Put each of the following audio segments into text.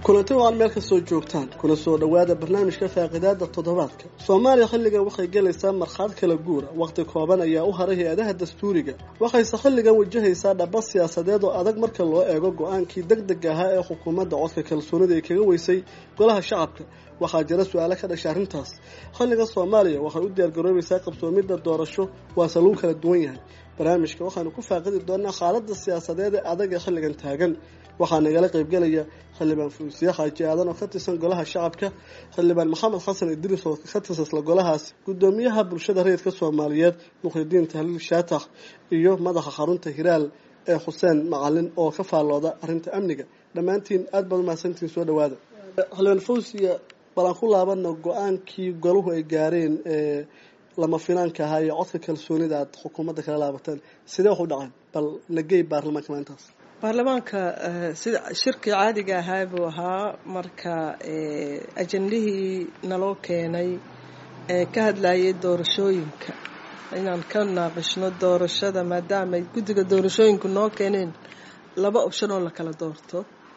kulanti waan meel kastoo joogtaan kuna soo dhowaada barnaamijka faaqidaada toddobaadka soomaaliya xilligan waxay gelaysaa markhaad kala guura wakhti kooban ayaa u haray hay-adaha dastuuriga waxayse xilligan wajahaysaa dhaba siyaasadeed oo adag marka loo eego go-aankii deg deg ahaa ee xukuumadda codka kalsoonida ay kaga weysay golaha shacabka waxaa jira su-aalo ka dhasha arrintaas xilligan soomaaliya waxay u diyaargaroobaysaa qabsoomidda doorasho waase lagu kala duwan yahay barnaamijka waxaanu ku faaqidi doonaa xaaladda siyaasadeed ee adag ee xilligan taagan waxaa nagala qaybgelaya xildhibaan fuusiye xaaji aadan oo ka tirsan golaha shacabka xildhibaan maxamed xasan idriis oo ka tirsasla golahaas gudoomiyaha bulshada rayidka soomaaliyeed mukhridiin tahliil shaatax iyo madaxa xarunta hiraal ee xuseen macalin oo ka faallooda arrinta amniga dhammaantiin aada baad umahadsantiin soo dhawaada xildhibaan fuusiye bal aan ku laabana go-aankii golahu ay gaareen ee lama finaanka ahaa iyo codka kalsoonida aada xukuumadda kala laabateen sidee wax u dhaceen bal nagey baarlamaanka maalintaas baarlamaanka sida shirkii caadiga ahaa buu ahaa marka ajendihii naloo keenay ee ka hadlayay doorashooyinka inaan ka naaqishno doorashada maadaama ay guddiga doorashooyinku noo keeneen laba option oo la kala doorto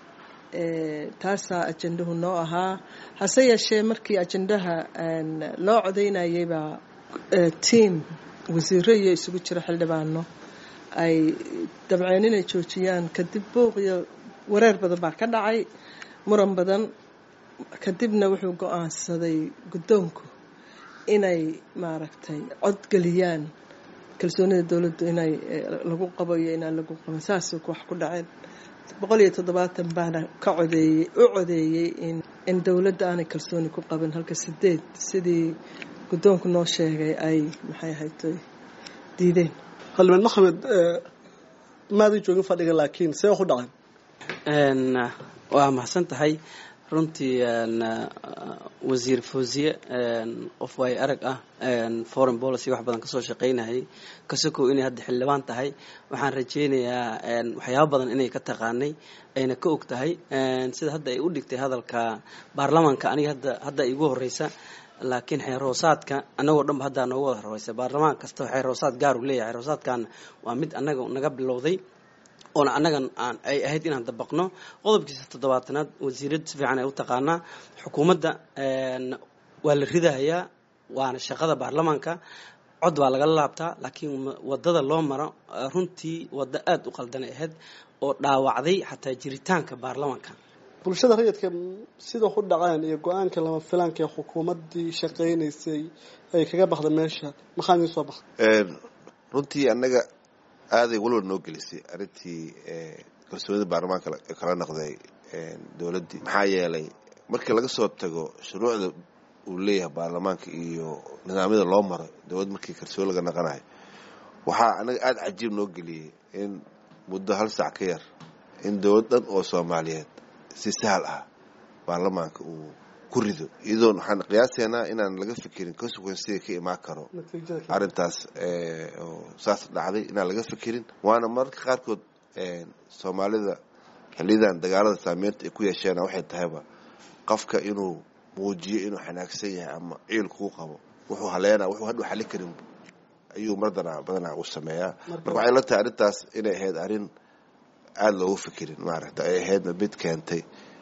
taasaa ajendahu noo ahaa hase yeeshee markii ajendaha loo codeynayay baa tiam wasiiro iyo isugu jira xildhibaano ay dabceen inay joojiyaan kadib buuq iyo wareer badan baa ka dhacay muran badan kadibna wuxuu go-aansaday guddoonku inay maaragtay codgeliyaan kalsoonida dowladdu inay lagu qabo iyo inaan lagu qabin saasuu wax ku dhaceen boqol iyo toddobaatan baana ka codeeyey u codeeyey in in dowladda aanay kalsooni ku qabin halka sideed sidii guddoonku noo sheegay ay maxay ahaytoy diideen xildhibaan maxamed maadan joogin fadhiga laakiin see wax u dhaceen waa mahadsan tahay runtii wasiir fawziye qof waay arag ah foreign policy wax badan kasoo shaqaynayay kasokow inay hadda xildhibaan tahay waxaan rajeynayaa waxyaaba badan inay ka taqaanay ayna ka og tahay sida hadda ay u dhigtay hadalka baarlamaanka aniga hadda hadda igu horeysa laakiin xeerhoosaadka annagoo dhanba haddaa noogu wada horeysa baarlamaan kasta xeerhoosaad gaar uu leeyahay xeerhoosaadkan waa mid annaga naga bilowday oona annagan aan ay ahayd inaan dabaqno qodobkiisa toddobaatanaad wasiirada si fiican ay u taqaanaa xukuumadda waa la ridahayaa waana shaqada baarlamaanka cod baa lagala laabtaa laakiin wadada loo maro runtii waddo aada u qaldanay ahayd oo dhaawacday xataa jiritaanka baarlamaanka bulshada rayidka sida waxu dhaceen iyo go-aanka lama filaanka ee xukuumaddii shaqaynaysay ay kaga baxda meesha maxaa idiin soo baxay runtii annaga aaday walwal noo gelisay arrintii kalsoonida baarlamaanka kala noqday dowladdii maxaa yeelay markii laga soo tago shuruucda uu leeyahay baarlamaanka iyo nidaamyada loo maro dowladd markii kalsooni laga naqanayo waxaa annaga aada cajiib noo geliyey in muddo hal sac ka yar in dowlad dhan oo soomaaliyeed si sahal ah baarlamaanka uu ku rido iyadoon waxaan qiyaasaynaa inaan laga fikirin consequencega ka imaan karo arrintaas oo saas dhacday inaan laga fikirin waana mararka qaarkood soomaalida xiliyadan dagaalada saameynta ay ku yeesheen waxay tahayba qofka inuu muujiyo inuu xanaagsan yahay ama ciil kuu qabo wuxuu haleena wuxuu hadhu xali karin ayuu mardana badanaa u sameeyaa marka waxay la tahay arrintaas inay ahayd arrin aada loogu fikirin maaragta ay ahaydna mid keentay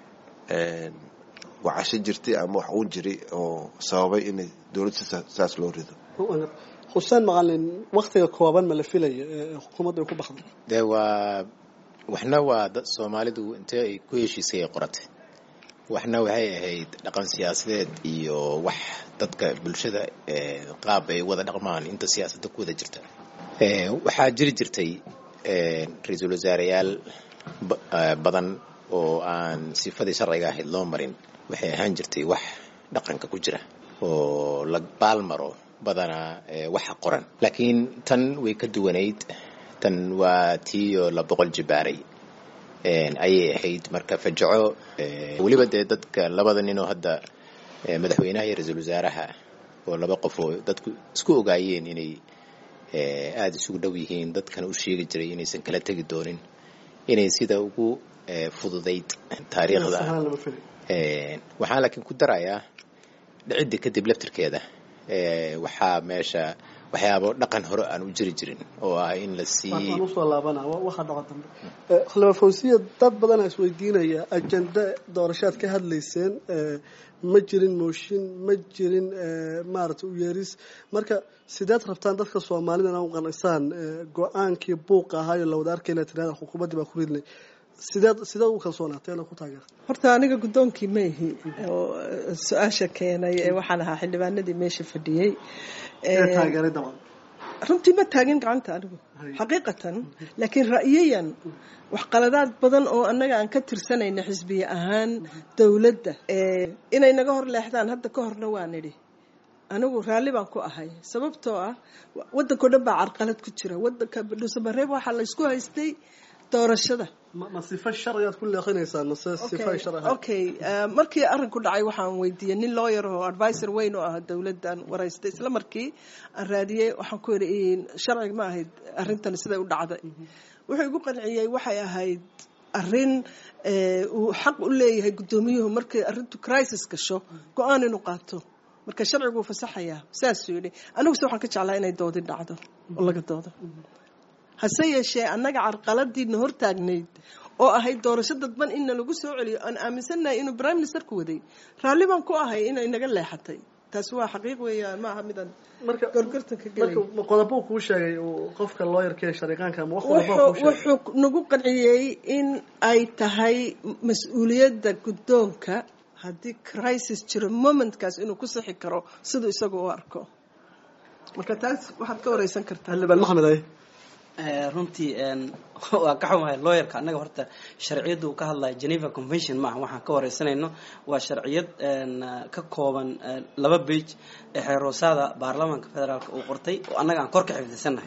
wacasho jirtay ama wax uun jiray oo sababay inay dowladda saas loo rido xuseen macalin waktiga kooban ma la filaya ee xukuumadda ay ku baxday dee waa waxna waa dad soomaalidu intee ay ku heshiisay ay qoratay waxna waxay ahayd dhaqan siyaasadeed iyo wax dadka bulshada qaab ay wada dhaqmaan inta siyaasadda ku wada jirta waxaa jiri jirtay ra-iisul wasaareyaal badan oo aan sifadii sharciga ahayd loo marin waxay ahaan jirtay wax dhaqanka ku jira oo la baalmaro badanaa waxa qoran laakiin tan way ka duwanayd tan waa tiiyo la boqol jibaaray ayay ahayd marka fajaco weliba dee dadka labada ninoo hadda madaxweynaha iyo ra-iisul wasaaraha oo laba qof oo dadku isku ogaayeen inay aada isugu dhow yihiin dadkana u sheegi jiray inaysan kala tegi doonin inay sida ugu fududayd taariikhda waxaan laakiin ku darayaa dhicidda kadib laftirkeeda waxaa meesha waxyaabo dhaqan hore aan u jiri jirin oo ah in la sii waan usoo laabana waxa dhaco dambe xildhibaan fawsiya dad badanaa isweydiinaya ajenda doorashaad ka hadlayseen ma jirin mooshin ma jirin maaragtay u yeeris marka sideed rabtaan dadka soomaalida inaa u qanacsaan go-aankii buuqa ahaayo lawada arkayna tirada xukuumaddii baa ku ridnay sideed sideed u kalsoonaatay ku taageer horta aniga guddoonkii maihi oo su-aasha keenay ee waxaan ahaa xildhibaanadii meesha fadhiyey taageeray dabcan runtii ma taagin gacanta anigu xaqiiqatan laakiin ra'yayan waxqaladaad badan oo annaga aan ka tirsanayna xisbiye ahaan dowladda inay naga hor leexdaan hadda ka horna waa nidhi anigu raalli baan ku ahay sababtoo ah waddankao dhan baa carqalad ku jira wadanka dhuusamareeb waxaa laysku haystay doorashada ma sifa sharcigaad ku leeqinaysaa mase sifa sharci okay markii arrinku dhacay waxaan weydiiyey nin lawyer oo advisor weyn oo ah dowladdan waraystay isla markii aan raadiyey waxaan ku yidhi sharciga ma ahayd arrintan siday u dhacday wuxuu igu qanciyey waxay ahayd arrin uu xaq u leeyahay guddoomiyuhu markay arrintu crisis gasho go-aan inuu qaato marka sharcigu wuu fasaxayaa saasuu yidhi aniguse waxaan ka jeclaa inay doodi dhacdo oo laga doodo hase yeeshee annaga carqaladiina hortaagnayd oo ahayd doorasho dadban inna lagu soo celiyo aan aaminsannahay inuu prime ministerku waday raalli baan ku ahay inay naga leexatay taasi waa xaqiiq weeyaan ma aha midaan gorgortanka gelay marka qodobo kuu sheegay qofka looyarka ee shariiqaanka ama wax qodobo kuu sheegay wuxuu nagu qanciyey in ay tahay mas-uuliyadda guddoonka haddii crisis jiro momentkaas inuu ku sixi karo siduu isagu u arko marka taas waxaad ka wareysan kartaa xildhibaan maxmed ay runtii waa ka xumahay lawyerka annaga horta sharciyadda uu ka hadlaya geneva convention maaha waxaan ka wareysanayno waa sharciyad ka kooban laba bage ee xeeroosaada baarlamaanka federaalk uu qortay oo annaga aan kor ka xifdisannahay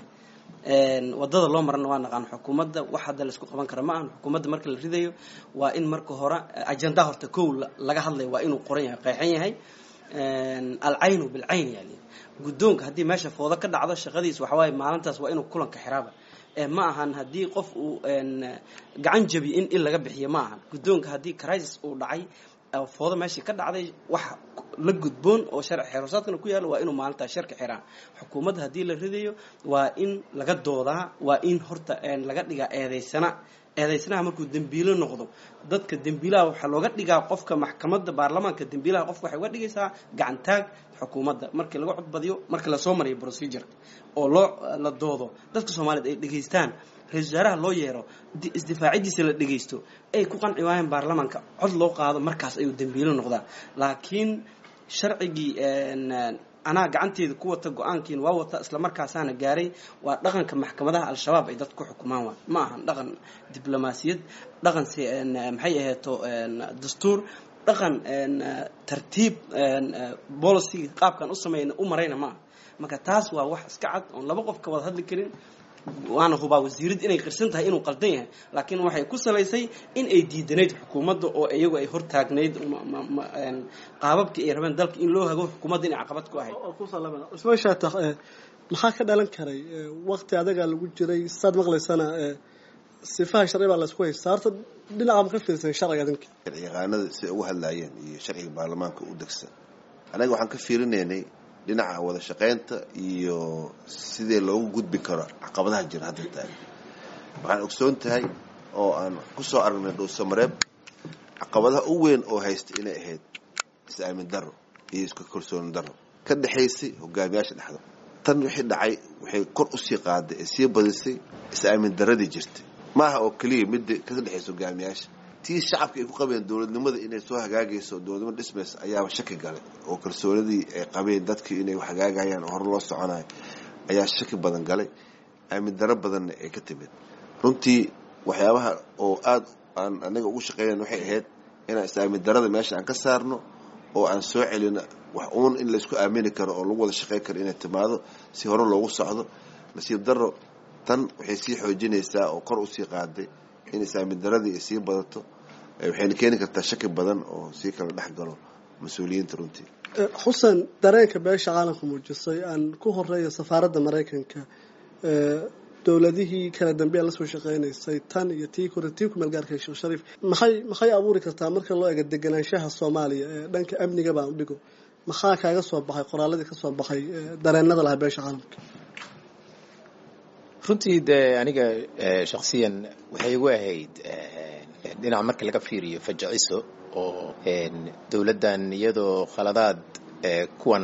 wadada loo marana waa naqaan xukuumadda wax hadda laisku qaban kara ma ahan xukuumadda marka la ridayo waa in marka hore ajenda horta kow laga hadlaya waa inuu qoran yahay qeexan yahay alcaynu bilcayn yani guddoonka haddii meesha foodo ka dhacdo shaqadiis waxawaaye maalintaas waa inuu kulanka xiraaba ma ahan haddii qof uu gacan jabi in il laga bixiyo ma ahan guddoonka haddii crisis uu dhacay foodo meeshii ka dhacday wax la gudboon oo sharci xeerusaadkana ku yaalo waa inuu maalintaas sharka xiraa xukuumadda haddii la ridayo waa in laga doodaa waa in horta laga dhigaa eedeysana eedeysanaha markuu dembiilo noqdo dadka dembiilaha waxaa looga dhigaa qofka maxkamadda baarlamaanka dembiilaha qofka waxay uga dhigaysaa gacantaag xukuumadda markii laga codbadiyo markii lasoo mariyo procedure oo loo la doodo dadka soomaaliyeed ay dhegaystaan ra-isul wasaaraha loo yeero isdifaacidiisa la dhegaysto ay ku qanci waayeen baarlamaanka cod loo qaado markaas ayuu dembiilo noqdaa laakiin sharcigii anaa gacanteeda ku wata go-aankiina waa wata isla markaasaana gaaray waa dhaqanka maxkamadaha al-shabaab ay dadku ku xukumaan waa ma ahan dhaqan diblomaasiyad dhaqan maxay aheeto dastuur dhaqan tartiib policy qaabkan u sameeyna u marayna ma aha marka taas waa wax iska cad oon laba qof ka wada hadli karin waana hubaa wasiirad inay qirsan tahay inuu qaldan yahay laakiin waxay ku salaysay in ay diidanayd xukuumadda oo iyagu ay hortaagnayd qaababkii ay rabeen dalka in loo hago xukuumadda inay caqabad ku ahayd cusmaan shaatax maxaa ka dhalan karay waqti adagaa lagu jiray saad maqlaysana sifaha sharci baa laysku haystaa horta dhinaca ma ka fiirsan sharciga adinka sharci yaqaanada siday ugu hadlaayeen iyo sharciga baarlamaanka u degsan anaga waxaan ka fiirinaynay dhinaca wada shaqaynta iyo sidee loogu gudbi karo caqabadaha jira hadda taagan waxaan ogsoon tahay oo aan kusoo aragnay dhuusamareeb caqabadaha u weyn oo haysta inay ahayd is-aamin daro iyo isku kalsooni daro ka dhexaysay hogaamiyaasha dhexda tan wixii dhacay waxay kor usii qaaday ee sii badisay is-aamin daradii jirtay ma aha oo keliya midda ka dhexaysa hogaamiyaasha tii shacabka ay ku qabeen dowladnimada inay soo hagaagayso dowladnimo dhismaysa ayaaba shaki galay oo kalsoonidii ay qabeen dadkii inay hagaagayaan oo hor loo soconayo ayaa shaki badan galay aamin daro badanna ay ka timid runtii waxyaabaha oo aada aan anaga ugu shaqeynan waxay ahayd inaan is-aamin darada meesha aan ka saarno oo aan soo celino wax uun in laysku aamini karo oo lagu wada shaqeyn karo inay timaado si hore loogu socdo nasiib daro tan waxay sii xoojinaysaa oo kor usii qaaday in is-aamin daradii ay sii badato waxayna keeni kartaa shaki badan oo sii kala dhex galo mas-uuliyiinta runtii xuseen dareenka beesha caalamka muujisay aan ku horeeya safaaradda maraykanka dowladihii kala dambeya lasoo shaqeynaysay tan iyo tii kore tii ku meelgaarka sheekh shariif maxay maxay abuuri kartaa marka loo eego deganaanshaha soomaaliya ee dhanka amniga baan udhigo maxaa kaaga soo baxay qoraaladii ka soo baxay dareenada lahaa beesha caalamka runtii dee aniga shaksiyan waxay igu ahayd dhinac marka laga fiiriyo fajiciso oo dowladdan iyadoo khaladaad kuwan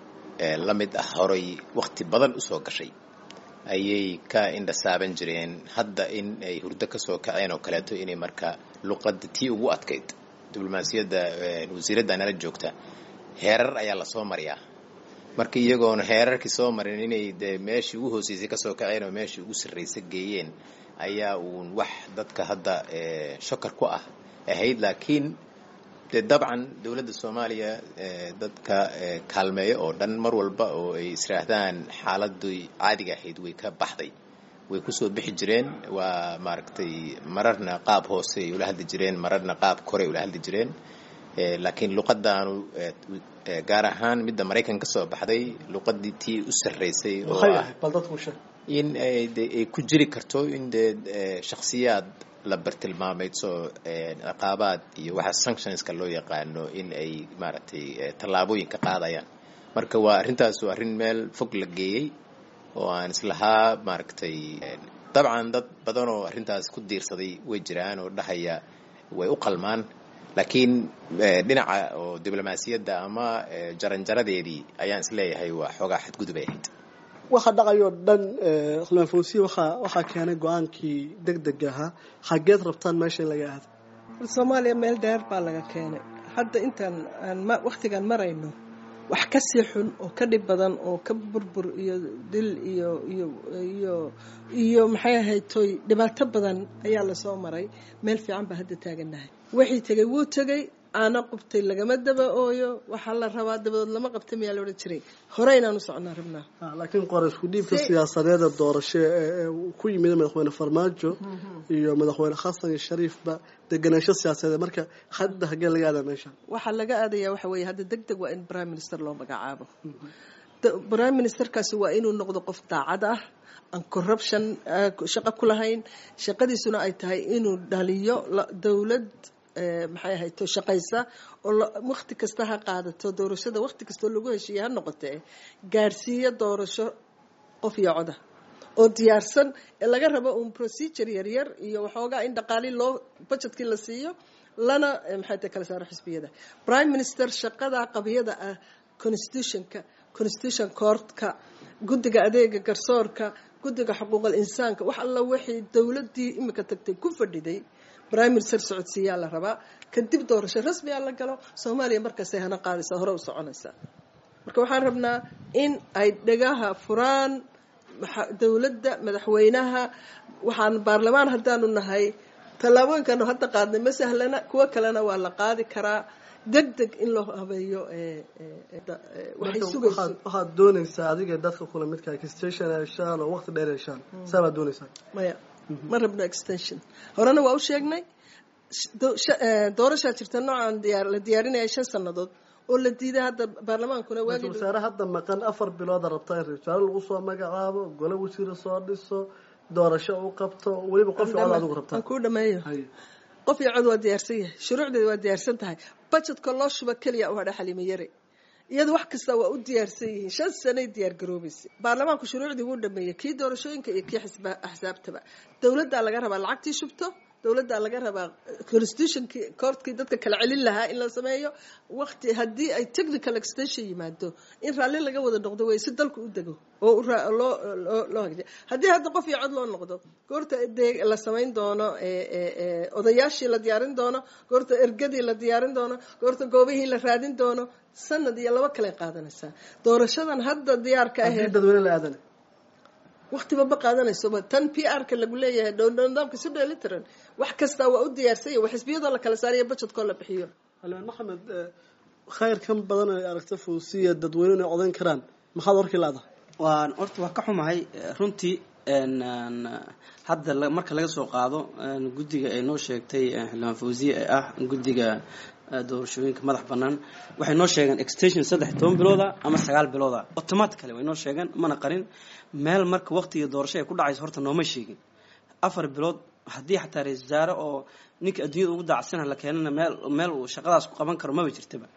la mid ah horay wakti badan usoo gashay ayay ka indhasaaban jireen hadda in ay hurdo ka soo kaceen oo kaleeto inay marka luqadda tii ugu adkayd diblomaasiyadda wasiiradda nala joogta heerar ayaa lasoo mariyaa marka iyagoona heerarkii soo marin inay dee meeshii ugu hooseysay kasoo kaceen oo meeshii ugu sarraysa geeyeen ayaa uun wax dadka hadda shakar ku ah ahayd laakiin dee dabcan dowladda soomaaliya dadka kaalmeeyo oo dhan mar walba oo ay israahdaan xaaladii caadiga ahayd way ka baxday way kusoo bixi jireen waa maaragtay mararna qaab hoose ay ula hadli jireen mararna qaab kore ula hadli jireen laakiin luqadaanu gaar ahaan midda maraykan ka soo baxday luqadii tii u sarraysay oo ah in ay ku jiri karto in dee shaksiyaad la bartilmaameydso ciqaabaad iyo waxa sanctionska loo yaqaano in ay maaragtay tallaabooyin ka qaadayaan marka waa arrintaas waa arrin meel fog la geeyey oo aan islahaa maaragtay dabcan dad badan oo arrintaas ku diirsaday way jiraan oo dhahaya way u qalmaan laakiin dhinaca oo diblomaasiyadda ama jaranjaradeedii ayaan isleeyahay waa xoogaa xadgudub ay ahayd waxa dhacayoo dhan xildhibaan fawsiye waxaa waxaa keenay go-aankii deg deg ahaa xageed rabtaan meesha in laga aado soomaaliya meel dheer baa laga keenay hadda intaan aan wakhtigaan marayno wax ka sii xun oo ka dhib badan oo ka burbur iyo dil iyo iyo iyo iyo maxay ahayd toy dhibaato badan ayaa lasoo maray meel fiican baa hadda taagannahay wixii tegay wuu tegay aana qubtay lagama daba ooyo waxaa la rabaa dabadood lama qabta miyaa la odhan jiray hore inaan u socnaa rabnaa laakiin qora isku dhiibka siyaasadeeda doorasho ee ku yimid madaxweyne farmaajo iyo madaxweyne xasan iyo shariifba deganaansho siyaasadeed marka hadda hagee laga aadaa meesha waxaa laga aadaya waxa weeye hadda deg deg waa in prime minister loo magacaabo prime ministerkaasi waa inuu noqdo qof daacad ah aan corruption shaqo ku lahayn shaqadiisuna ay tahay inuu dhaliyo dowlad maxay ahayd to shaqaysa oo wakti kasta ha qaadato doorashada wakti kastoo lagu heshiiye ha noqotee gaadhsiiyo doorasho qof iyo coda oo diyaarsan ee laga rabo uun procedure yaryar iyo waxoogaa in dhaqaali loo budgetkii la siiyo lana maxay tahay kala saaro xisbiyada prime minister shaqada qabiyada ah constitutionka constitution courtka guddiga adeega garsoorka guddiga xuquuqal insaanka wax alla wixii dowladdii imika tagtay ku fadhiday prime minister socodsiiyaa la rabaa kadib doorasho rasmiyaa la galo soomaaliya markaasay hana qaadaysaa hore u soconaysaa marka waxaan rabnaa in ay dhagaha furaan dowladda madaxweynaha waxaan baarlamaan haddaanu nahay tallaabooyinkaanu hadda qaadnay ma sahlana kuwo kalena waa la qaadi karaa deg deg in loo habeeyo waxay sugayso waxaad doonaysaa adiga dadka kula midka extension heshaan oo waqti dheer heshaan saa baad doonaysaa maya ma rabno extension horena waa u sheegnay doorashaa jirta noocaan diyaar la diyaarinaya shan sannadood oo la diiday hadda baarlamaankuna waagi wasaare hadda maqan afar bilooda rabtaa in wasaare lagu soo magacaabo gole wasiire soo dhiso doorasho u qabto weliba qof cod adigu rabtaa aan kuu dhameeyo qof iyo cod waa diyaarsan yahay shuruucdeeda waa diyaarsan tahay budgetka loo shuba keliya u hadha xaliimo yare iyada wax kasta waa u diyaarsan yihiin shan sanay diyaar garoobaysa baarlamaanku shuruucdii wuu dhameeyey kii doorashooyinka iyo kii axsaabtaba dowladdaa laga rabaa lacagtii shubto dowladdaa laga rabaa constitutionkii courtkii dadka kala celin lahaa in la sameeyo waqti haddii ay technical extension yimaado in raalli laga wada noqdo wey si dalku u dego oo loo loo hagjiya haddii hadda qof iyo cod loo noqdo goorta dee la samayn doono odayaashii la diyaarin doono goorta ergadii la diyaarin doono goorta goobihii la raadin doono sanad iyo laba kale qaadanaysaa doorashadan hadda diyaarka ahee dadweyne la aadana waqtiba ma qaadanayso tan p r-ka lagu leeyahay nidaamka si dheelitiran wax kasta waa u diyaarsanya wa xisbiyadoo la kala saariyo budgetkoo la bixiyo xildhibaan maxamed khayr kan badan ay aragta fawsiya dadweyne inay codayn karaan maxaad warkii laada waan horta waa ka xumahay runtii hadda marka laga soo qaado guddiga ay noo sheegtay xildhibaan fawsiye ee ah guddiga doorashooyinka madax banaan waxay noo sheegeen extension saddex toban bilooda ama sagaal bilooda automatically way noo sheegeen mana qarin meel marka waqtiga doorasho ay ku dhacayso horta nooma sheegin afar bilood haddii xataa ra-isul wasaare oo ninka adduunyada ugu daacsana la keenana meel meel uu shaqadaas ku qaban karo maba jirtaba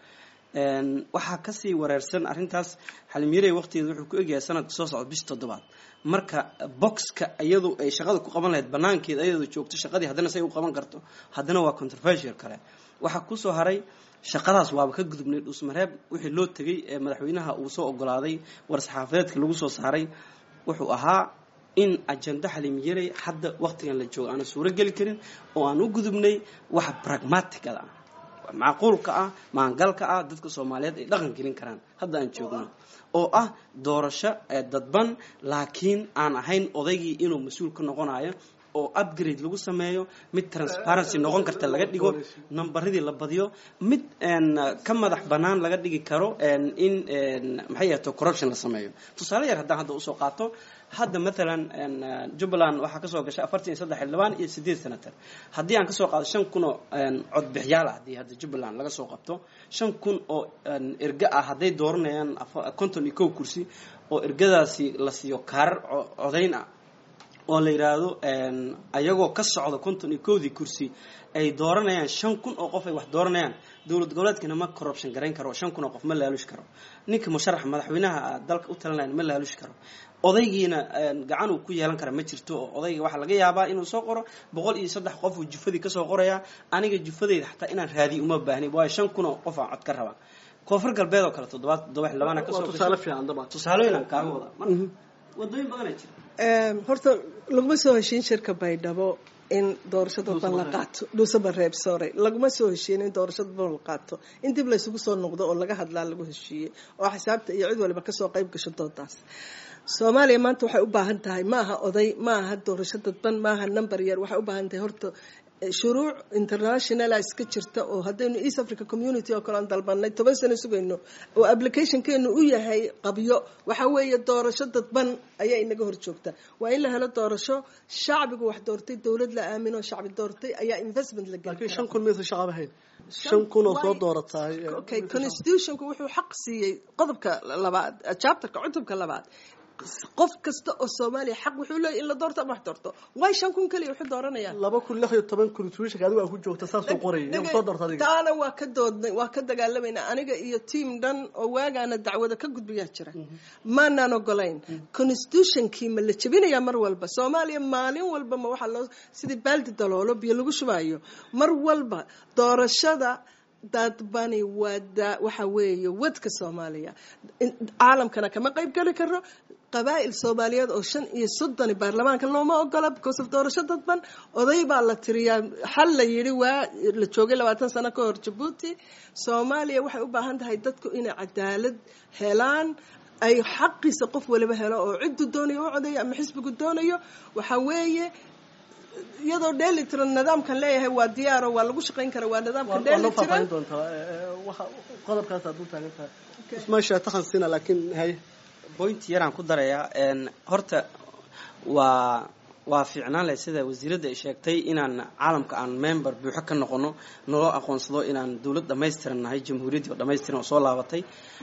waxaa kasii wareersan arrintaas xalimyarey waqtigeeda wuxuu ku egyahay sanadka soo socda bish toddobaad marka boxka iyadu ay shaqada ku qaban lahayd banaankeed ayadu joogto shaqadii haddana say u qaban karto haddana waa controversial kale waxaa kusoo haray shaqadaas waaba ka gudubnay dhuusmareeb wixii loo tegay ee madaxweynaha uu soo ogolaaday war-saxaafadeedka lagu soo saaray wuxuu ahaa in ajenda xalimyarey hadda waqtigan la joogo aana suuro geli karin oo aan u gudubnay waxa pragmaticada ah macquulka ah maangalka ah dadka soomaaliyeed ay dhaqan gelin karaan hadda aan joogno oo ah doorasho dadban laakiin aan ahayn odaygii inuu mas-uul ka noqonayo oo upgrade lagu sameeyo mid transparency noqon karta laga dhigo nambaradii la badiyo mid ka madax banaan laga dhigi karo in maxay ahto corruption la sameeyo tusaale yar haddaan hadda usoo qaato hadda maalan jubbaland waxaa kasoo gashay afartan iyo saddex xildhibaan iyo sideed senator haddii aan kasoo qaado shan kun oo codbixiyaal ah haddii hadda jubbaland laga soo qabto shan kun oo erga ah hadday dooranayaan konton iyo kow kursi oo ergadaasi la siiyo kaarar codayn ah oo la yidhaahdo ayagoo ka socda konton iyo kowdii kursi ay dooranayaan shan kun oo qof ay wax dooranayaan dowlad goboleedkana ma corruption garayn karo shan kun oo qof ma laalushi karo ninka musharax madaxweynaha dalka u talinaya ma laalushi karo odaygiina gacan uu ku yeelan kara ma jirto oo odayga waxaa laga yaabaa inuu soo qoro boqol iyo saddex qof uu jufadii kasoo qorayaa aniga jufadeyda xataa inaan raadiyo uma baahni waayo shan kun oo qof aan cod ka rabaa koonfur galbeed oo kale toddobaad toddoba xildhibaana kasoo tusaale fiican dabcan tusaalooyin aan kaaga wada marka wadooyin badanaa jira horta laguma soo heshiin shirka baydhabo in doorashada ban la qaato dhuusaba reeb sore laguma soo heshiin in doorashada ban la qaato in dib laysugu soo noqdo oo laga hadlaa lagu heshiiyey oo xisaabta iyo cid waliba kasoo qayb gasho doodaas soomaaliya maanta waxay u baahan tahay ma aha oday ma aha doorasho dadban ma aha number yar waxay u baahan tahay horta shuruuc internationala iska jirta oo haddaynu east africa community oo kale aan dalbanay toban sano sugayno oo applicationkeenu u yahay qabyo waxa weeye doorasho dadban ayaa inaga hor joogta waa in la helo doorasho shacbigu wax doortay dowlad la aamino shacbi doortay ayaa investment la laakiin shan kun maysa shacab ahayn shan kun oo soo doorataay okay constitutionku wuxuu xaq siiyey qodobka labaad chapterka cutubka labaad qof kasta oo soomaaliya xaq wuxuu leeyahy in la doorto ama wax doorto way shan kun keliya wuxuu dooranayaan laba kun lix iyo toban constitutionka adigu aa ku joogta saasuu qorayay yaa soo doorta adiga taana waa ka doodnay waa ka dagaalamayna aniga iyo team dhan oo waagaana dacwada ka gudbiyaa jira maanaan ogolayn constitutionkii ma la jebinayaa mar walba soomaaliya maalin walba ma waxaa loo sidii baaldi daloolo biyo lagu shubaayo mar walba doorashada dadbani waa waxa weeye wadka soomaaliya caalamkana kama qayb geli karo qabaa'il soomaaliyeed oo shan iyo soddoni baarlamaanka looma ogola because of doorasho dadban oday baa la tiriyaa xal la yidhi waa la joogay labaatan sano ka hor jabuuti soomaaliya waxay u baahan tahay dadku inay cadaalad helaan ay xaqiisa qof waliba helo oo ciddu doonayo u codayo ama xisbigu doonayo waxa weeye iyadoo dheelitiran nidaamkan leeyahay waa diyaaro waa lagu shaqayn kara waa nidaamka dheelitiran qodobkaas aad u taagan tahay ismaasha takan sina laakiin hay point yaraan ku darayaa horta waa waa fiicnaan leh sida wasiiradda ay sheegtay inaan caalamka aan member buuxo ka noqono naloo aqoonsado inaan dowlad dhamaystiran nahay jamhuuriyaddii oo dhamaystiran oo soo laabatay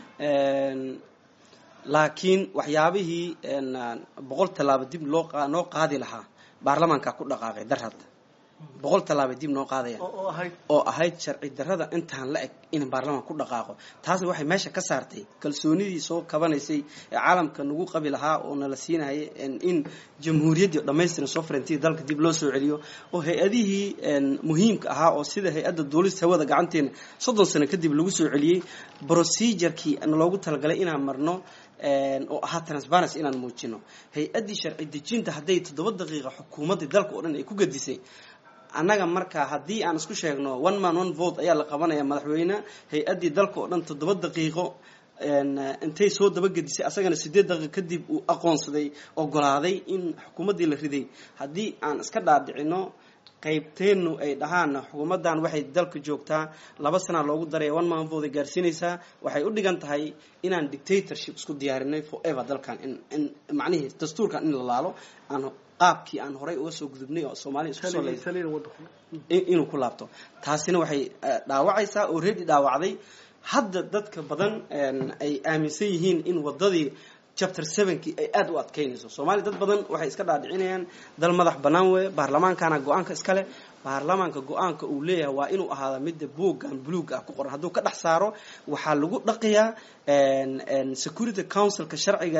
laakiin waxyaabihii boqol tallaabo dib loo noo qaadi lahaa baarlamaanka ku dhaqaaqay dar hadda boqol tallaabay dib noo qaadayaan oo ahayd sharci darrada intaan la eg in baarlamaan ku dhaqaaqo taasna waxay meesha ka saartay kalsoonidii soo kabanaysay ee caalamka nagu qabi lahaa oo nala siinayay in jamhuuriyaddii dhamaystiran sovereignty dalka dib loo soo celiyo oo hay-adihii muhiimka ahaa oo sida hay-adda duulista hawada gacanteena soddon sano kadib lagu soo celiyey procedurkii loogu talagalay inaan marno oo ahaa transparency inaan muujino hay-addii sharci dejinta hadday toddoba daqiiqa xukuumaddii dalka oo dhan ay ku gadisay annaga marka haddii aan isku sheegno one man one vote ayaa la qabanaya madaxweyne hay-addii dalka oo dhan toddoba daqiiqo intay soo dabagedisay asagana sideed daqiiqo kadib uu aqoonsaday ogolaaday in xukuumaddii la riday haddii aan iska dhaadhicino qaybteennu ay dhahaan xukuumaddan waxay dalka joogtaa laba sana loogu daraya one man vote ay gaarsiinaysaa waxay u dhigan tahay inaan dictatorship isku diyaarinay forever dalkan in macnihii dastuurkan in la laalo aan qaabkii aan horay uga soo gudubnay oo soomaaliya isku soo inuu ku laabto taasina waxay dhaawacaysaa oo reedi dhaawacday hadda dadka badan ay aaminsan yihiin in wadadii chapter sevenkii ay aada u adkeynayso soomaaliya dad badan waxay iska dhaadhicinayaan dal madax bannaan weeye baarlamaankana go-aanka iskale baarlamaanka go-aanka uu leeyahay waa inuu ahaada midda buuggan buluug ah ku qoran hadduu ka dhex saaro waxaa lagu dhaqiyaa security councilka sharciga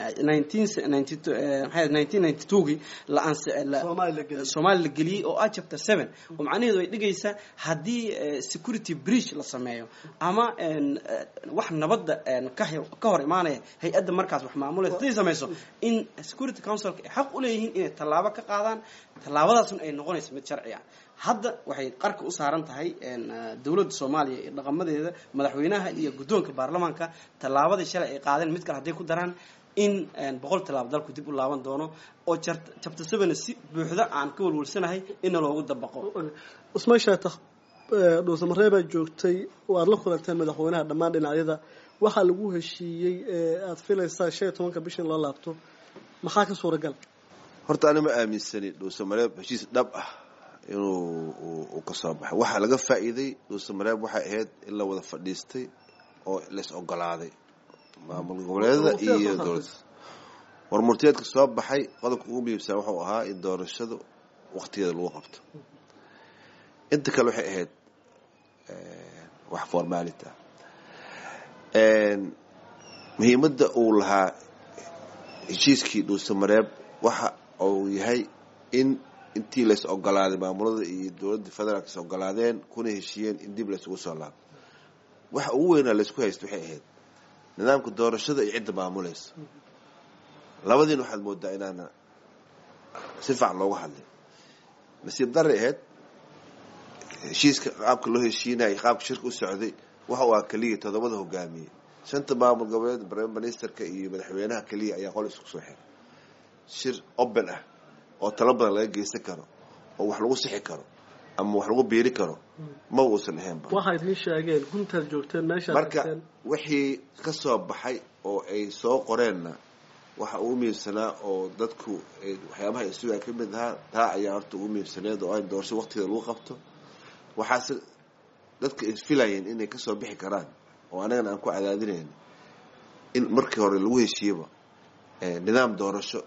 gii soomaali la geliyey oo ah chapter seven oo macnaheedu ay dhigaysaa haddii security breach la sameeyo ama wax nabadda ka hor imaanaya hay-adda markaas wax maamulaysa haday samayso in security councilka ay xaq u leeyihiin inay tallaabo ka qaadaan tallaabadaasna ay noqonayso mid sharci ah hadda waxay qarka u saaran tahay dowladda soomaaliya iyo dhaqamadeeda madaxweynaha iyo guddoonka baarlamaanka tallaabadii shalay ay qaadeen mid kale hadday ku daraan in boqol tallaabo dalku dib u laaban doono oo chapter seven si buuxda aan ka walwalsanahay inna loogu dabaqo usmaan shaatax dhuusamareebaa joogtay waad la kulanteen madaxweynaha dhammaan dhinacyada waxaa lagu heshiiyey aad filaysaa shan iyo tobanka bishan loo laabto maxaa ka suuragal horta ani ma aaminsani dhuusamareeb heshiis dhab ah inuu uu ka soo baxay waxaa laga faa'iiday dhuusamareeb waxay ahayd in la wada fadhiistay oo lays ogolaaday maamul goboleedada iyo dowladda war murtiyeedka soo baxay qodobka ugu muhiimsan wuxuu ahaa in doorashadu waktigeeda lagu qabto inta kale waxay ahayd wax formality ah muhiimadda uu lahaa heshiiskii dhuusamareeb waxa uu yahay in intii lays ogolaaday maamulada iyo dowladda federaalk is ogolaadeen kuna heshiiyeen in dib laysugu soo laabo waxa ugu weynaa laysku haysta waxay ahayd nidaamka doorashada iyo cidda maamulaysa labadiina waxaad moodaa inaana si fiican loogu hadlay nasiib daray ahayd heshiiska qaabka loo heshiinayay qaabka shirka u socday waxa uu ah keliya toddobada hogaamiyey shanta maamul goboleed prime ministerka iyo madaxweynaha keliya ayaa qol isku soo xiray shir open ah oo talo badan laga geysan karo oo wax lagu sixi karo ama wax lagu biiri karo ma uusan ahaynba waxay idin sheegeen guntaad joogteen meeshaad marka wixii ka soo baxay oo ay soo qoreenna waxa ugu muhiimsanaa oo dadku waxyaabaha isugaa ka mid ahaa taa ayaa horta ugu muhiimsaneed oo ay doorasho waktigeeda lagu qabto waxaase dadka isfilayeen inay kasoo bixi karaan oo anagana aan ku cadaadinayn in markii hore lagu heshiiyaba nidaam doorasho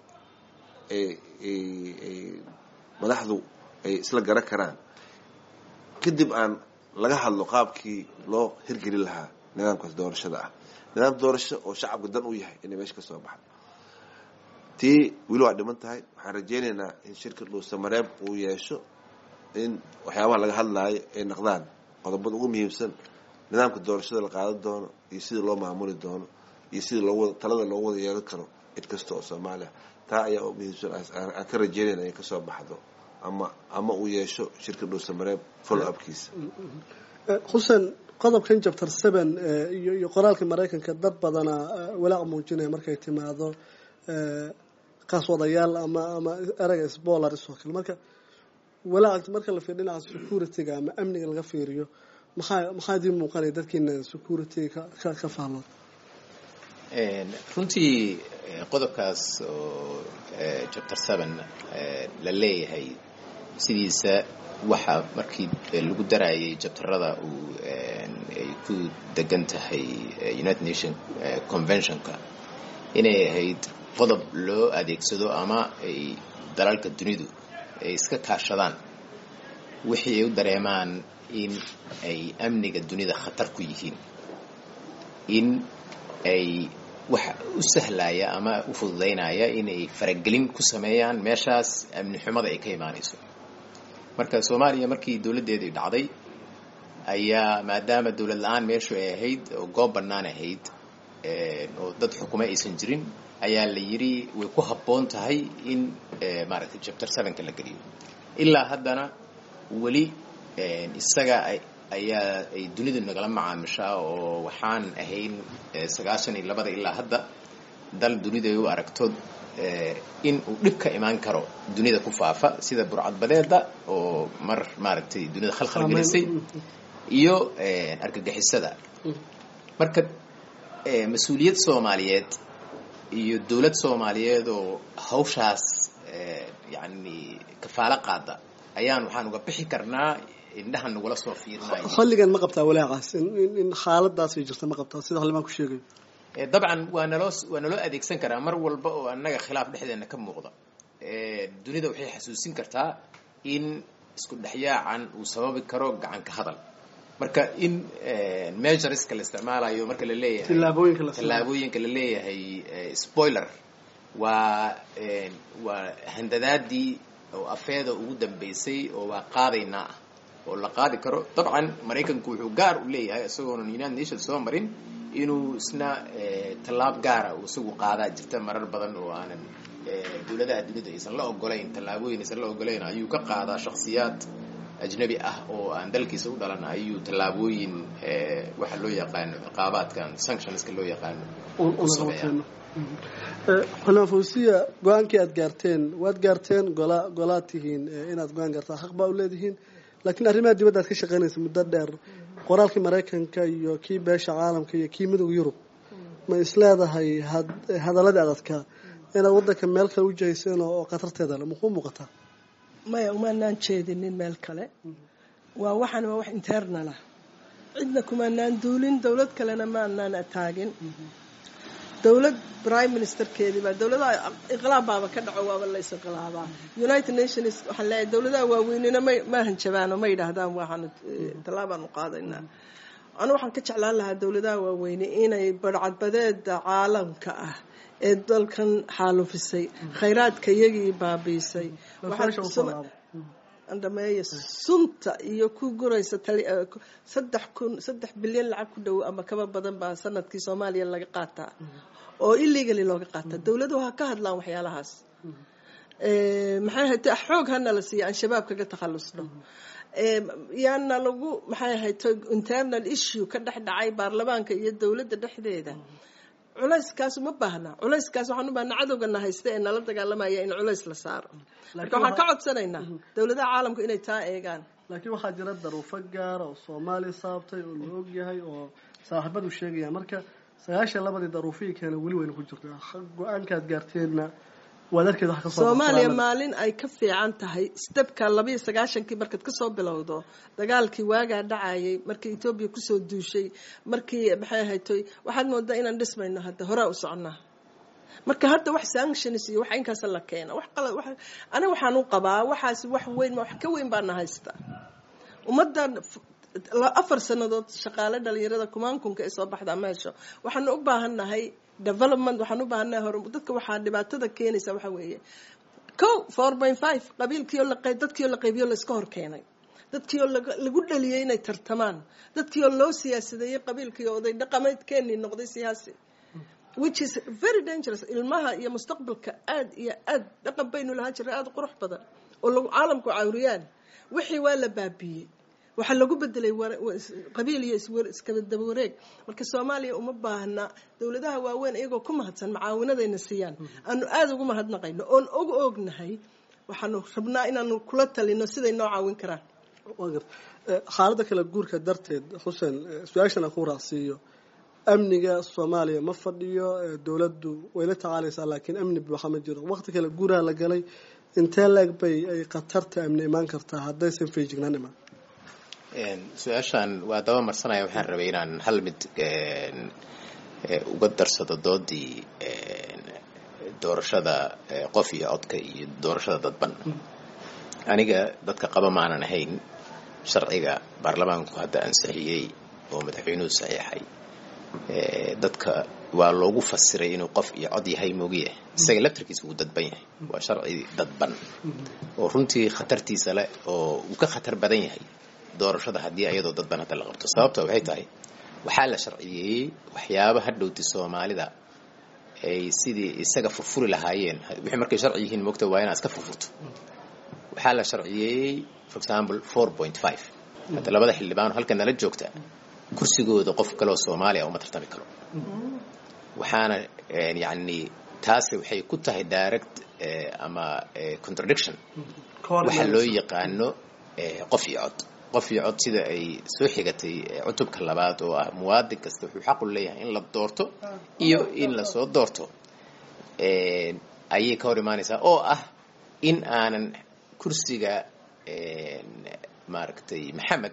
madaxdu ay isla garan karaan kadib aan laga hadlo qaabkii loo hirgeli lahaa nidaamkaas doorashada ah nidaam doorasho oo shacabka dan u yahay inay meesha kasoo baxdo tii weli waa dhiman tahay waxaan rajeynaynaa in shirka dhuusamareeb uu yeesho in waxyaabaha laga hadlaayo ay naqdaan qodobada ugu muhiimsan nidaamka doorashada la qaadan doono iyo sida loo maamuli doono iyo sida loo talada loogu wada yeelan karo cid kasta oo soomaaliya taa ayaa muhiimsan aan ka rajeynayna inay kasoo baxdo ama ama uu yeesho shirka dhuusamareeb follow upkiisa xuseen qodobkan chapter seven iyo iyo qoraalka maraykanka dad badana walaac muujinaya markay timaado qaswadayaal ama ama ereyga sbolars oo kale marka walaac marka la fiiriyo dhinaca security-ga ama amniga laga fiiriyo maxaa maxaa idin muuqanaya dadkiina security-ga ka ka fahmaan runtii qodobkaas oo chapter seven la leeyahay sidiisa waxa markii lagu darayay jabtarada uu ay ku degan tahay united nation conventionka inay ahayd qodob loo adeegsado ama ay dalalka dunidu ay iska kaashadaan wixii ay u dareemaan in ay amniga dunida khatar ku yihiin in ay waxa u sahlaya ama u fududaynaya inay faragelin ku sameeyaan meeshaas amni xumada ay ka imaanayso marka soomaaliya markii dowladdeedii dhacday ayaa maadaama dowlad la-aan meeshu ay ahayd oo goob bannaan ahayd oo dad xukumo aysan jirin ayaa la yidhi way ku habboon tahay in maaragtay chapter sevenka la geliyo ilaa haddana weli isaga ayaa ay dunidu nagala macaamishaa oo waxaan ahayn sagaashan iyo labada ilaa hadda dal dunidu ay u aragto in uu dhib ka imaan karo dunida ku faafa sida burcadbadeeda oo mar maaragtay dunida khalkhal gelisay iyo argagixisada marka mas-uuliyad soomaaliyeed iyo dowlad soomaaliyeed oo hawshaas yani kafaalo qaada ayaan waxaan uga bixi karnaa indhaha nagula soo fiirinayo xilligan ma qabtaa walaacaas in xaaladaas ay jirta ma qabtaa sida xildhibaan ku sheegayo dabcan waa naloo waa naloo adeegsan karaa mar walba oo annaga khilaaf dhexdeena ka muuqda dunida waxay xasuusin kartaa in isku dhexyaacan uu sababi karo gacanka hadal marka in measureska la isticmaalayo marka la leeyahay tillaabooyinka la tallaabooyinka la leeyahay spoiler waa waa handadaadii oo afeeda ugu dambeysay oo waa qaadaynaa ah oo la qaadi karo dabcan maraykanku wuxuu gaar u leeyahay isagoonan united nations soo marin inuu isna tallaab gaara uu isagu qaadaa jirta marar badan oo aanan dowladaha dunida aysan la ogolayn tallaabooyin aysan la ogolayn ayuu ka qaadaa shakhsiyaad ajnabi ah oo aan dalkiisa u dhalan ayuu tallaabooyin waxa loo yaqaano ciqaabaadkan sanctionska loo yaqaano u sameeyaa xulmaan fawsiya go-aankii aad gaarteen waad gaarteen gola golaad tihiin inaad go-aan gaartaan xaq baa u leedihiin laakiin arrimaha dibadda aad ka shaqaynaysa muddo dheer qoraalkii maraykanka iyo kii beesha caalamka iyo kii midowga yurub ma isleedahay hadaladii adadkaa inaad waddanka meel kale u jihayseen oo khatarteeda le makuu muuqataa maya umaanaan jeedinin meel kale waa waxaan waa wax internalah cidna kumaanaan duulin dowlad kalena maanaan ataagin dowlad prime ministerkeedii baa dowladaha inqilaab baaba ka dhaco waaba la isinqilaabaa united nations waxaan leeyahay dowladaha waaweynina ma ma hanjabaano ma yidhaahdaan waxaan tallaabaanu qaadaynaa anu waxaan ka jeclaan lahaa dowladaha waaweyne inay barcadbadeeda caalamka ah ee dalkan xaalufisay khayraadka iyagii baabiisay dhameeya sunta iyo ku guraysa saddex kun saddex bilyan lacag ku dhow ama kaba badan baa sanadkii soomaaliya laga qaataa oo illegally looga qaataa dowladuhu ha ka hadlaan waxyaalahaas maxay ahayd xoog hana la siiya aan shabaab kaga takhalusno yaana lagu maxay ahayd internal issue ka dhex dhacay baarlamaanka iyo dowladda dhexdeeda culayskaas ma baahna culayskaas waxaan u baahna cadowgana haysta ee nala dagaalamaya in culays la saaro marka waxaan ka codsanaynaa dowladaha caalamku inay taa eegaan laakiin waxaa jira daruufo gaara oo soomaaliya saabtay oo la og yahay oo saaxiibadu sheegaya marka sagaashan labadii daruufihii keena weli wayna ku jirta go-aankaad gaarteenna waad arkeed wax kasoo soomaaliya maalin ay ka fiican tahay stebka labayo sagaashankii markaad kasoo bilowdo dagaalkii waagaa dhacayay markii etoobiya kusoo duushay markii maxay ahaytoy waxaad moodaa inaan dhismayno hadda horaa u socnaa marka hadda wax sanctions iyo wax inkaas la keena wax qalad wax aniga waxaan u qabaa waxaas wax weyn wax ka weyn baana haysta ummaddan afar sanadood shaqaale dhalinyarada kumaankunka ee soo baxda meesha waxaanu u baahannahay development waxaan u baahannahay hor dadka waxaa dhibaatada keenaysa waxa weeye co four point five qabiilkiioo la dadkiioo la qaybiyo la iska hor keenay dadkiioo lagu dhaliyay inay tartamaan dadkiioo loo siyaasadeeyey qabiilkii oday dhaqameedkeenii noqday siyaasi which is very dangerous ilmaha iyo mustaqbalka aad iyo aad dhaqan baynu lahaan jirnay aada qurux badan oo lagu caalamku cawriyaan wixii waa la baabiiyey waxaa lagu bedelay qabiil iyo iskadaba wareeg marka soomaaliya uma baahna dowladaha waaweyn iyagoo ku mahadsan macaawinadayna siiyaan aanu aada ugu mahadnaqayno oon og ognahay waxaanu rabnaa inaanu kula talino siday noo caawin karaan xaaladda kala guurka darteed xuseen su-aashan aan ku raacsiiyo amniga soomaaliya ma fadhiyo dowladdu way la tacaalaysaa laakiin amni buuxa ma jiro waqti kale guuraha la galay intee leeg bay ay khatarta amni imaan kartaa haddaysan feejignaan imaan su-aashaan waa daba marsanaya waxaan rabay inaan hal mid uga darsado doodii doorashada qof iyo codka iyo doorashada dadban aniga dadka qaba maanan ahayn sharciga baarlamaanku hadda ansixiyey oo madaxweynuhu saxiixay dadka waa loogu fasiray inuu qof iyo cod yahay moogiye isaga laftarkiisa wuu dadban yahay waa sharci dadban oo runtii khatartiisa leh oo uu ka khatar badan yahay doorashada haddii ayadoo dadban hadda la qabto sababta waxay tahay waxaa la sharciyeeyey waxyaaba hadhowti soomaalida ay sidii isaga furfuri lahaayeen wixii markay sharci yihiin moogta waa inaad iska furfurto waxaa la sharciyeeyey for example four point five hadda labada xildhibaan halka nala joogta kursigooda qof kaleoo soomaaliya uma tartami karo waxaana yacni taasi waxay ku tahay direct ama contradiction waxa loo yaqaano qof iyo cod qof iyo cod sida ay soo xigatay cutubka labaad oo ah muwaadin kasta wuxuu xaqu leeyahay in la doorto iyo in lasoo doorto ayay ka hor imaanaysaa oo ah in aanan kursiga maaragtay maxamed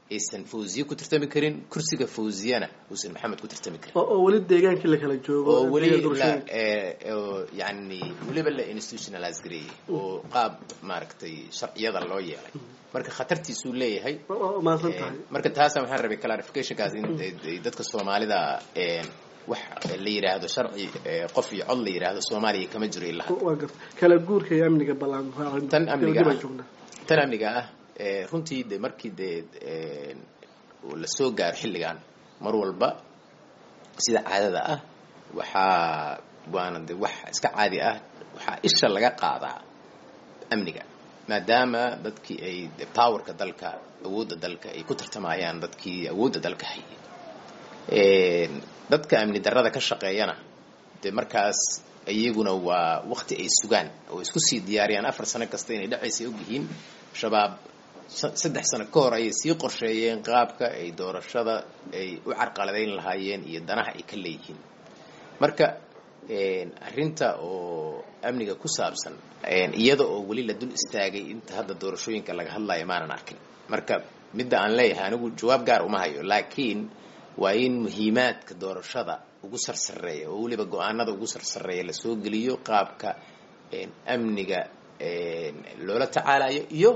aysan fawziye ku tartami karin kursiga fawziyana uusan maxamed ku tartami karin oo weli deegaankii la kala joogo oo weli deegaan la doorashooyinka. oo yani weliba la institutionalize gareeyey oo qaab maaragtay sharciyada loo yeelay marka khatartiisuu leeyahay Oo- oo mahadsan tahay marka taasa waxaan rabay clarificationkaas in ay dadka soomaalida een, wax la yidhaahdo sharci ee, qof iyo cod la yidhaahdo soomaaliya kama jiro ilaa hadda. waa garta kala guurka iyo amniga ballaan Tan amniga baan ah. joognaa tan amniga ah ee, runtii de markii dee een, uu la soo gaaro xilligan mar walba sida caadada ah waxaa waana de wax iska caadi ah waxaa isha laga qaadaa amniga maadaama dadkii ay de powerka dalka awoodda dalka ay ku tartamayaan dadkii awoodda dalka hayay Een, dadka amni darrada ka shaqeeyana de markaas iyaguna waa waqti ay sugaan oo isku sii diyaariyaan afar sano kasta inay dhacaysay ogyihiin shabaab sa- saddex sano ka hor ayay sii qorsheeyeen qaabka ay doorashada ay u carqaladayn lahaayeen iyo danaha ay ka leeyihiin marka een, arrinta oo amniga ku saabsan een, iyada oo weli la dul istaagay inta hadda doorashooyinka laga hadlayo maanan arkin marka midda aan leeyahay anigu jawaab gaar uma hayo laakiin waa in muhiimaadka doorashada ugu sarsareeya oo weliba go-aanada ugu sarsareeya lasoo geliyo qaabka een, amniga een, loola tacaalayo iyo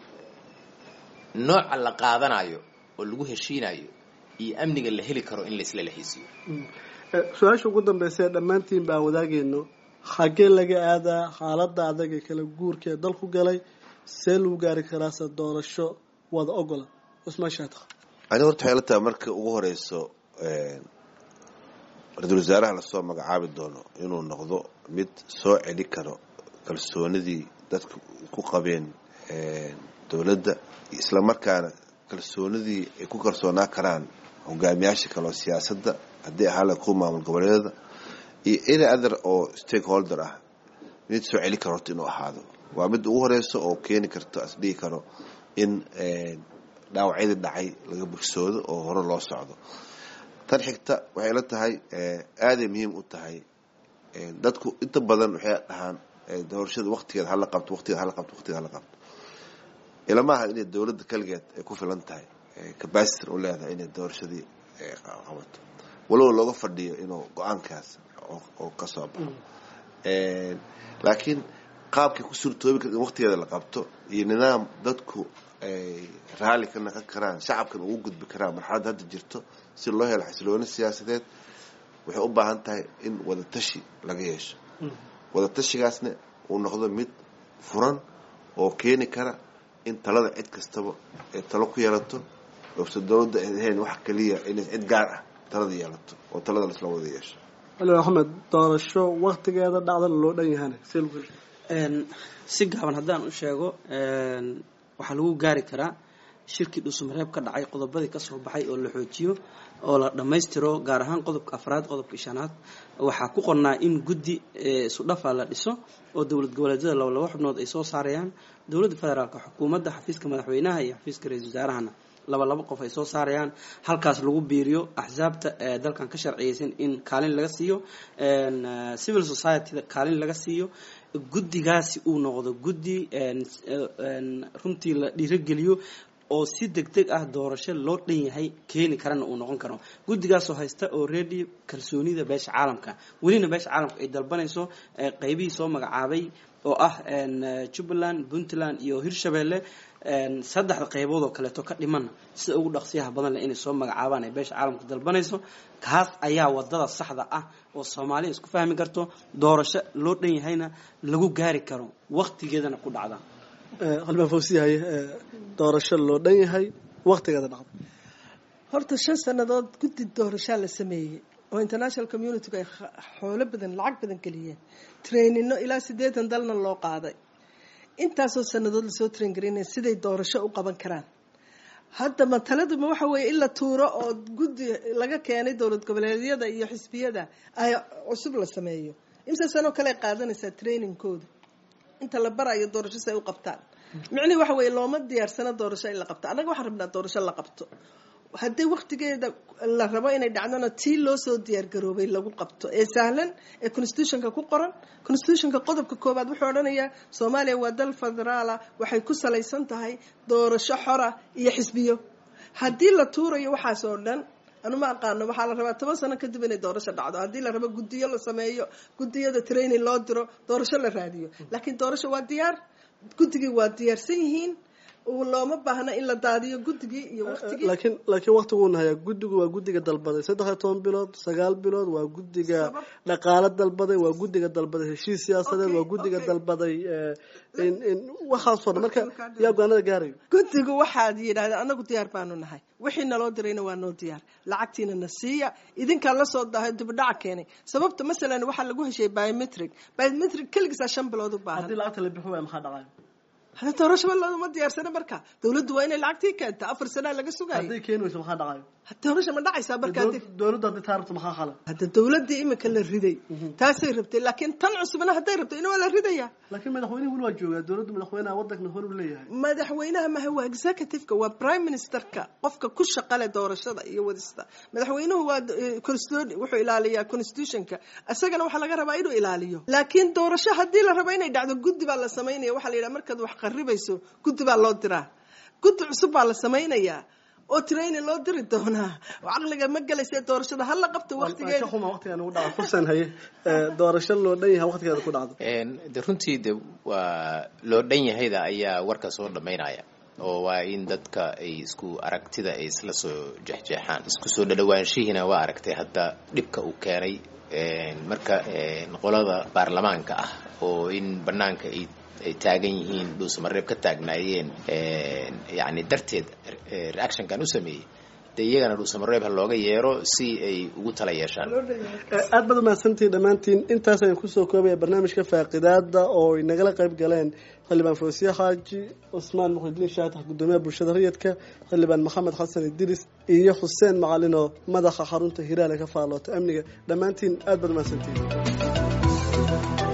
nooca la qaadanayo oo lagu heshiinayo iyo amniga la heli karo in laisla lehaysiiyo Eh, su-aasha ugu dambeysa ee dhammaantiin baan wadaagayno xaggee laga aadaa xaaladda adag ee kala guurka ee dalku galay see lagu gaari karaase doorasho wada ogola cusmaan shaatiq ani horta waxay la tahay marka ugu horeyso een, ra-iisul wasaaraha lasoo magacaabi doono inuu noqdo mid soo celi karo kalsoonidii dadka ku qabeen een, dowladda isla markaana kalsoonidii ay ku kalsoonaa karaan hogaamiyaasha kale oo siyaasadda haddii ahaa la kuwa maamul goboleedyada iyo any other oo stakeholder ah mid soo celi karo horta inuu ahaado waa mid ugu horeyso oo keeni karto as dhihi karo in een, dhaawacyadii dhacay laga bogsoodo oo hore loo socdo tan xigta waxay la tahay eh, aaday muhiim u tahay eh, dadku inta badan waxay dhahaan eh, doorashada waqtigeeda hala qabto waqtigeeda hala qabto waqtigeeda hala qabto ilama aha inay dowladda kaligeed ay ku filan tahay eh, capacity u leedahay inay doorashadii eh, qabato walow looga fadhiyo inuu go-aankaas oo- oo ka soo baxo Eh, laakiin qaabkay ku suurtoobi kar in waqtigeeda la qabto iyo nidaam dadku ay raalli ka naqon karaan shacabkan ugu gudbi karaan marxaladda hadda jirto si loo helo xasilooni siyaasadeed waxay u baahan tahay in wadatashi laga yeesho wadatashigaasna uu noqdo mid furan oo keeni kara in talada cid kastaba ay talo ku yeelato oose dowladda ay ahayn wax keliya inay cid gaar ah talada yeelato oo talada laisla wada yeesho ali axmed doorasho waktigeeda dhacdana loo dhan yahana see lagu heli Een, si gaaban haddaan u sheego een, waxaa lagu gaari karaa shirkii dhuusamareeb ka dhacay qodobadii kasoo baxay oo la xoojiyo oo la dhammaystiro gaar ahaan qodobka afraad qodobka shanaad waxaa ku qornaa in guddi eh, isu dhafa la dhiso oo dowlad goboleedyada laba laba xubnood ay soo saarayaan dowladda federaalka xukuumadda xafiiska madaxweynaha iyo xafiiska ra-iisul wasaarahana laba laba qof ay soo saarayaan halkaas lagu biiriyo axsaabta ee dalkan ka sharciyeysan in kaalin laga siiyo een, eh, civil society-da kaalin laga siiyo guddigaasi uu noqdo guddi een, een, runtii la dhiirogeliyo oo si deg deg ah doorasho loo dhan yahay keeni karana uu noqon karo guddigaasoo haysta oo ready kalsoonida beesha caalamka welina beesha caalamka ay dalbanayso eh, qeybihii soo magacaabay oo ah een, eh, jubbaland puntland iyo hirshabelle een, saddexda qeybood oo kaleeto ka dhiman sida ugu dhaqsiyaha badan leh inay soo magacaabaan ay beesha caalamka dalbanayso kaas ayaa wadada saxda ah oo soomaaliya isku fahmi karto doorasho loo dhan yahayna lagu gaari karo waqtigeedana ku dhacda qalbaan fawsiyahay doorasho loo dhan yahay waktigeeda dhacda horta shan sannadood guddi doorashaa la sameeyey oo international community ay kh- xoolo badan lacag badan geliyeen trainino ilaa siddeetan dalna loo qaaday intaasoo sannadood lasoo train garinaya siday doorasho u qaban karaan hadda mataladuma waxa weeye in la tuuro oo guddi laga keenay dowlad goboleedyada iyo xisbiyada ay cusub la sameeyo imse sanoo kale ay qaadanaysaa trainingkooda inta la barayo doorasho si ay u qabtaan micnihi waxa weeye looma diyaarsano doorasho in la qabto annaga waxaan rabnaa doorasho la qabto haddii waktigeeda la rabo inay dhacdona tii loo soo diyaargaroobay lagu qabto ee sahlan ee constitutionka ku qoran constitutionka qodobka koowaad wuxuu odhanayaa soomaaliya waa dal federaala waxay ku salaysan tahay doorasho xora iyo xisbiyo haddii la tuurayo waxaas oo dhan anu ma aqaano waxaa la rabaa toban sano kadib inay doorasho dhacdo haddii la rabo guddiyo la sameeyo guddiyada training loo diro doorasho la raadiyo laakiin doorasho waa diyaar guddigii waa diyaarsan yihiin looma baahna in la daadiyo guddigii iyo waqtigii laakiin laakiin waqtiguuna hayaa guddigu waa guddiga dalbaday saddex iyo toban bilood sagaal bilood waa guddiga dhaqaalo dalbaday waa guddiga dalbaday heshiis siyaasadeed waa guddiga dalbaday in in waxaasoo dhan marka yaa go-aanada gaarayo guddigu waxaad yidhahdeen anagu diyaar baanu nahay wixii naloo dirayna waa noo diyaar lacagtiina na siiya idinkaa lasoo dahay dibdhaca keenay sababta masalan waxaa lagu heshay biometric biometric keligiisaa shan bilood u baahan haddii lacagta la bixi waaya maxaa dhacaya hada doorashaba looma diyaarsana marka dawladdu waa inay lacagtii keenta afar sanaa laga sugayo hadday keeni weyso maxaa dhacayo doorasha ma dhacaysaa marka dowladda haddii taa rabto maxaa khala hadda dawladdii imika la riday taasay rabtay laakiin tan cusubna hadday rabto ina waa la ridaya laakiin madaxweynihi weli waa joogaa dowladda madaxweynaha waddanka hor u leeyahay madaxweynaha maha waa executive-ka waa prime ministerka qofka ku shaqale doorashada iyo wadista madaxweynuhu waa constitution wuxuu ilaaliyaa constitutionka isagana waxaa laga rabaa inuu ilaaliyo laakiin doorasho haddii la rabo inay dhacdo guddi baa la samaynaya waxaa la yidhaha markaad wax qaribayso guddi baa loo diraa guddi cusub baa la samaynayaa oo training loo diri doonaa oo caqliga ma gelaysa doorashada hala qabto waqtigeeda xuma waqtigan ugu dhaca fursan haye doorasho loo dhan yahay waqtigeeda ku dhacdo de runtii de waa loo dhan yahayda ayaa warka soo dhammaynaya oo waa in dadka ay isku aragtida ay isla soo jexjeexaan isku soo dhadhawaanshihiina waa aragtay hadda dhibka uu keenay marka qolada baarlamaanka ah oo in banaanka ay ay taagan yihiin dhuusamareeb ka taagnaayeen yani darteed reactionkan u sameeyey de iyagana dhuusamareeb ha looga yeero si ay ugu tala yeeshaan aad baad umahadsantihin dhammaantiin intaas ayaan kusoo koobaya barnaamijka faaqidaada oo ay nagala qayb galeen xildhibaan foosiye xaaji cusmaan muxudiin shaatax guddoomiyaha bulshada rayidka xildhibaan maxamed xasan idiris iyo xuseen macalin oo madaxa xarunta hiraale ka faalloota amniga dhammaantiin aad baad umahadsantihin